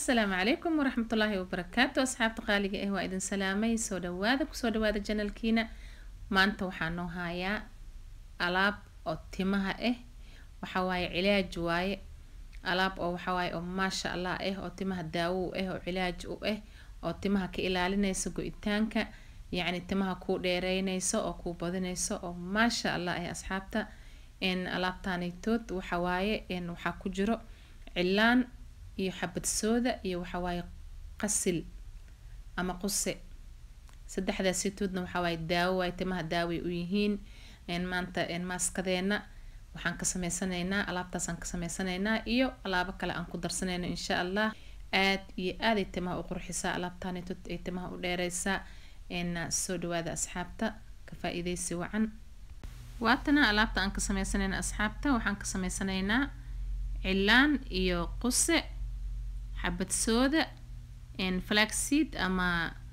asalaamu calaykum waraxmatullaahi wabarakaatu asxaabta qaaliga ah waa idin salaamay soo dhawaada kusoo dhawaada janalkiina maanta waxaa noo hayaa alaab oo timaha ah waxa waaye cilaaj waaye alaab oo waxa waaye oo maasha allah ah oo timaha daawo u ah oo cilaaj u ah oo timaha ka ilaalinaysa go-itaanka yacni timaha kuu dheereynayso oo kuu badinayso oo maasha allah ah asxaabta n alaabtaanaytood waxa waaye n waxaa ku jiro cilaan iyo xabad sooda iyo waxa waaye qasil ama quse saddexdaasitoodna waxa waaye daawo waaye timaha daaway u yihiin maanta maaskadeena waxaan ka sameysanaynaa alaabtaasaan ka sameysanaynaa iyo alaabo kale aan ku darsanayno insha allah aad iyo aaday timaha u qurxisaa alaabtaanitood ay timaha u dheereysaa soo dhawaada asxaabta ka faa-iideysi wacan waatana alaabta aan ka sameysanayna asxaabta waxaan ka sameysanaynaa cilaan iyo quse xabad sooda flaxseed ama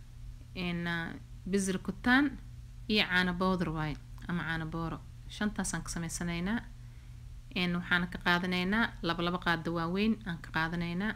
bizir kutaan iyo caano bowdar waaye ama caano booro shantaasaan ka sameysanaynaa waxaana ka qaadanaynaa laba laba qaada waaweyn aan ka qaadanaynaa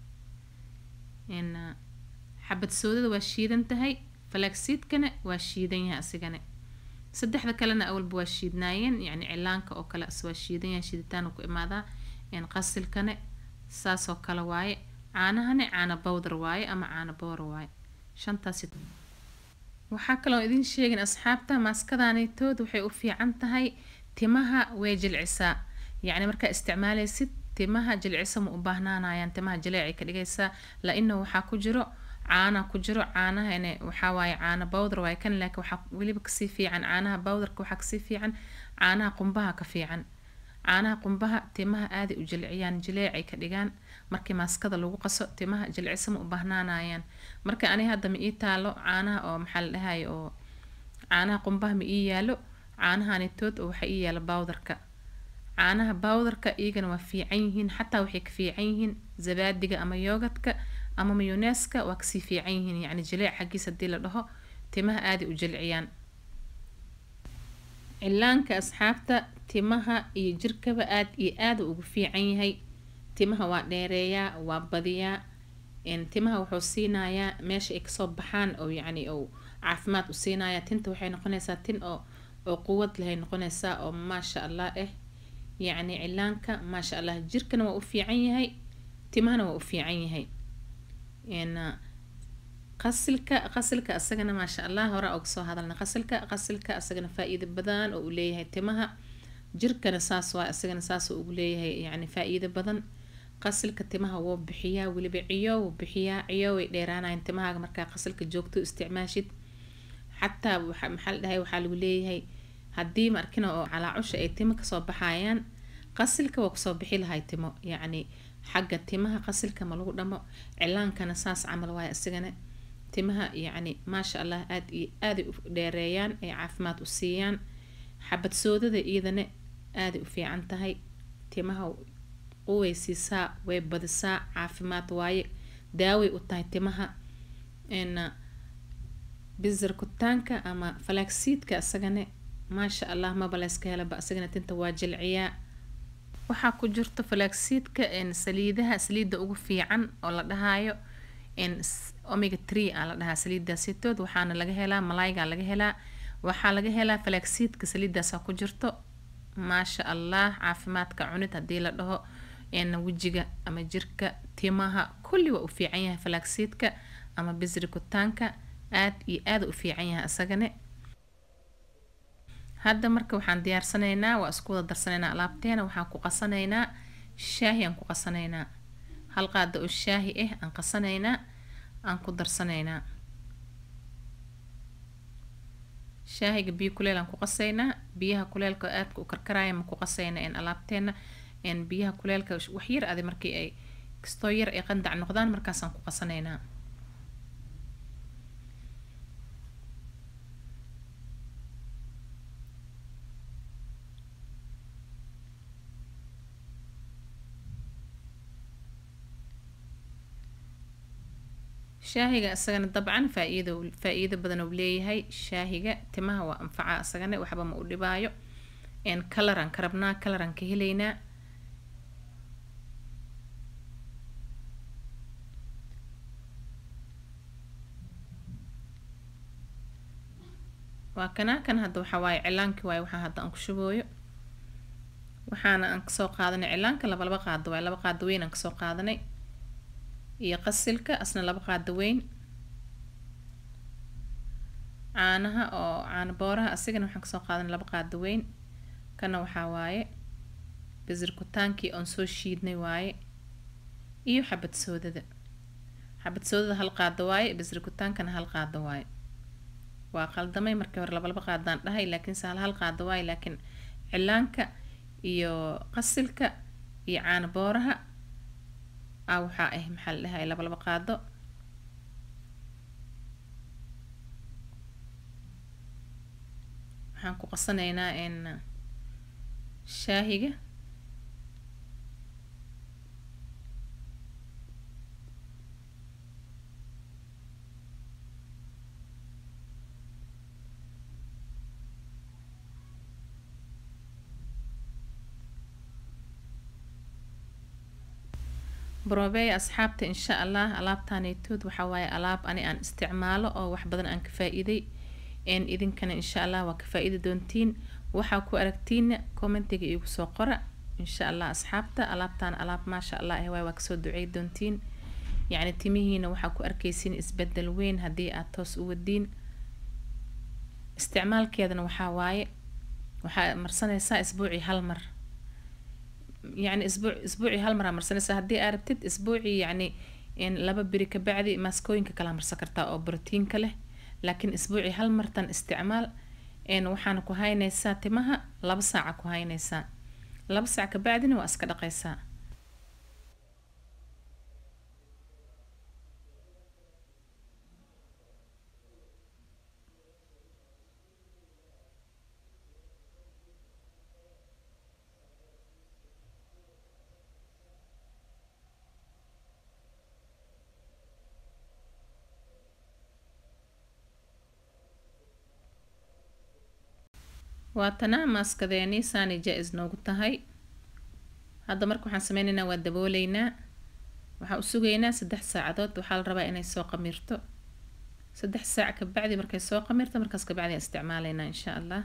xabad soodada waa shiidan tahay flaxseedkana waa shiidan yahay asigana saddexda kalena awalba waa shiidnaayeen yacni cilaanka oo kale as waa shiidan yahay shiiditaan ku imaadaa qasilkane saasoo kale waaye caanahane caano bowdar waaye ama caano booro waaye shantaasi waxaa kaloo idin sheegin asxaabta maaskadaanaytood waxay u fiican tahay timaha way jilcisaa yacni markaa isticmaalaysid timaha jilcisa ma u baahnaanayaan timaha jileecay ka dhigaysaa la-ina waxaa ku jiro caana ku jiro caanahane waxaa waaye caano bowdar waaye kan laakiin waxaa weliba kasii fiican caanaha bowdarka waxaa kasii fiican caanaha qumbaha ka fiican caanaha qumbaha timaha aaday u jilciyaan jileecay ka dhigaan markii maaskada lagu qaso timaha jilcisa ma u baahnaanayaan marka ani hadda ma ii taalo caanaha oo maxaa la dhahay oo caanaha qumbaha ma ii yaalo caanahanitood oo waxaa ii yaala bowdarka caanaha bowdarka iyagana waa fiican yihiin xataa waxay ka fiican yihiin zabaadiga ama yoogadka ama mayoneeska waa kasii fiican yihiin yacni jileec xaggiis haddii la dhaho timaha aaday u jilciyaan cilaanka asxaabta timaha iyo jirkaba aad iyo aada ugu fiican yahay timaha waa dheereeyaa waa badiyaa timaha wuxuu siinayaa meesha ay kasoo baxaan oo yacni ou caafimaad u siinayaa tinta waxay noqonaysaa tin oo oo quwad lehay noqonaysaa oo maasha allah ah yacni cilaanka maasha allah jirkana waa u fiican yahay timahana waa u fiican yahay qasilka qasilka asagana maasha allah hore oga soo hadalna qasilka qasilka asagana faa-iido badan oo uu leeyahay timaha jirkana saas waa asagana saas ugu leeyahay yacni faa-iido badan qasilka timaha wuu bixiyaa weliba ciyo wuu bixiyaa ciyo way dheeraanayan timahaaga markaa qasilka joogto isticmaashid xataa waxa maxaa la dhahay waxaa lagu leeyahay haddii markina oo calaacusha ay timo kasoo baxayaan qasilka waa kusoo bixi lahay timo yacni xagga timaha qasilka ma lagu dhamo cilaankana saas camal waaye asigana timaha yacni maasha allah aad iyo aaday u dheereeyaan ay caafimaad u siiyaan xabad soodada iyadana aaday u fiican tahay timaha uway siisaa way badisaa caafimaad waaye daaway u tahay timaha bizar kutaanka ama falaagsiidka asagana maasha allah maba layska helaba asagana tinta waa jilciyaa waxaa ku jirto falaagsiidka saliidaha saliidda ugu fiican oo la dhahaayo omega tree aa la dhahaa saliidaasitood waxaana laga helaa malaaygaa laga helaa waxaa laga helaa falaagsiidka saliidaasaa ku jirto maasha allah caafimaadka cunid haddii la dhaho wejiga ama jirka timaha kulli waa u fiican yahay falaagsiidka ama bisri kutaanka aad iyo aada u fiican yahay asagane hadda marka waxaan diyaarsanaynaa waa isku wada darsanaynaa alaabteena waxaan ku qasanaynaa shaahi aan ku qasanaynaa hal qaada oo shaahi ah aan qasanaynaa aan ku darsanaynaa shaahiga biyo kuleel aan ku qasaynaa biyaha kuleelka aadka u karkaraya ma ku qasayna n alaabteena n biyaha kuleelka waxyar adi markii ay kastoo yar ay qandac noqdaan markaasaan ku qasanaynaa shaahiga isagana dabcan faa-iido faa-iido badan uu leeyahay shaahiga timaha waa anfaca isagana waxba ma u dhibaayo kalaraan ka rabnaa kalaraan ka helaynaa waa kana kan hadda waxaa waaye cilaankii waaye waxaa hadda aan ku shubooyo waxaana aan kasoo qaadanay cilaanka laba laba qaado waaye laba qaado weyn aan kasoo qaadanay iyo qasilka asna laba qaado weyn caanaha oo caano booraha asigana waxaan kasoo qaadanay laba qaado weyn kana waxaa waaye basirkutaankii oon soo shiidnay waaye iyo xabad soodada xabad soodada hal qaado waaye basirkutaankana hal qaado waaye waa qaldamay markii hore laba laba qaadaan dhahay laakiin se hal hal qaado waaye laakiin cilaanka iyo qasilka iyo caano booraha a waxaa ah maxaa la dhahay laba laba qaado waxaan ku qasanaynaa n shaahiga brobeya asxaabta insha allah alaabtaaneytood waxaa waaye alaab ani aan isticmaalo oo wax badan aan ka faa-iiday n idinkana insha allah waa ka faa-iidi doontiin waxaa ku aragtiina commentiga iigu soo qora insha allah asxaabta alaabtaan alaab maasha allah ah waay waa kasoo ducey doontiin yacni timihiina waxaa ku arkeysiin isbedel weyn haddii aad toos u wadiin isticmaalkeedana waxaa waaye waxaa marsanaysaa isbuucii hal mar yacni isbuuc isbuucii hal maraa marsanaysaa haddii aa rabtid isbuucii yacni in laba beri kabacdi maaskooyinka kalaa marsan kartaa oo brotiinka leh laakiin isbuucii hal martan isticmaal n waxaana ku haynaysaa timaha laba saaca ku haynaysaa laba saac kabacdina waa iska dhaqaysaa waatana maaskadeeni saani jaa-is noogu tahay hadda marka waxaan sameyneynaa waa dabooleynaa waxaan u sugaynaa saddex saacadood waxaa la rabaa inay soo qamiirto saddex saac kabacdi markay soo qamiirto markaas kabacdi aan isticmaaleynaa insha allah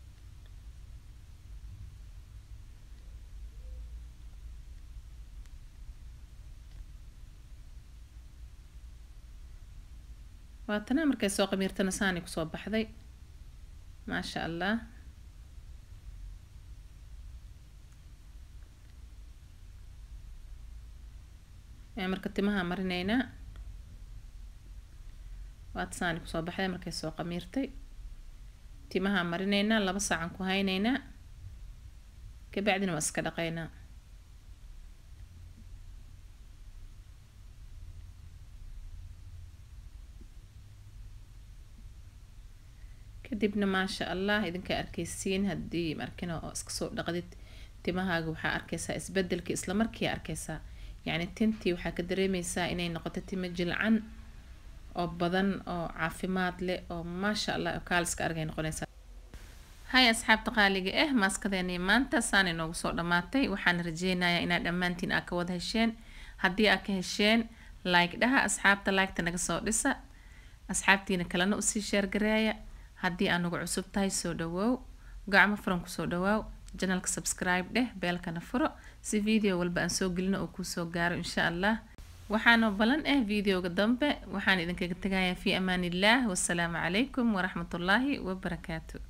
waatana markay soo qamiirtana saani kusoo baxday maasha allah marka timaha marineynaa waad saani kusoo baxday markay soo qamiirtay timaha marineynaa laba saacan ku hayneynaa kabacdina waa iska dhaqeynaa kadibna maasha allah idinka arkeysiin haddii markina oo iska soo dhaqdid timahaaga waxaa arkeysaa isbedelkii islamarkii arkeysaa yacni tintii waxaa ka dareemeysaa inay noqoto timo jilcan oo badan oo caafimaad leh oo maasha allah oo kaaliska argay noqonaysaa hay asxaabta qaaliga ah maaskadeeni maanta saan inoogu soo dhammaatay waxaan rajeynayaa inaad dhammaantiin aa ka wada hesheen haddii aa ka hesheen like dhaha asxaabta liketa naga soo dhisa asxaabtiina kalena usii sheergareeya haddii aa nagu cusub tahay soo dhawoow gacmo furan kusoo dhawaaw janalka subscribe dheh beelkana furo si video walba aan soo gelino oo kuusoo gaaro insha allah waxaana balan ah videoga dambe waxaan idinkaga tegayaa fi amaan illah wasalaamu calaykum waraxmatullaahi wabarakaatu